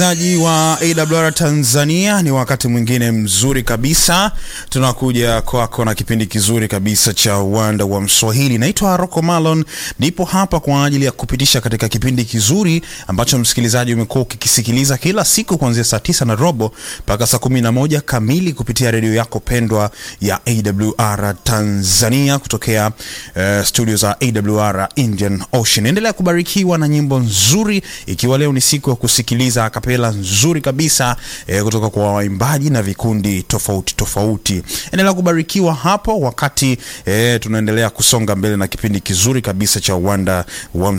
Msikilizaji wa AWR Tanzania, ni wakati mwingine mzuri kabisa, tunakuja kwako na kipindi kizuri kabisa cha uwanda wa Mswahili. Naitwa Rocco Malon, nipo hapa kwa ajili ya kupitisha katika kipindi kizuri ambacho msikilizaji umekuwa ukikisikiliza kila siku kuanzia saa tisa na robo mpaka saa kumi na moja kamili kupitia redio yako pendwa ya AWR Tanzania kutokea uh, studio za AWR Indian Ocean. Endelea kubarikiwa na nyimbo nzuri, ikiwa leo ni siku ya kusikiliza kapela nzuri kabisa eh, kutoka kwa waimbaji na vikundi tofauti tofauti. Endelea kubarikiwa hapo wakati eh, tunaendelea kusonga mbele na kipindi kizuri kabisa cha uwanda wa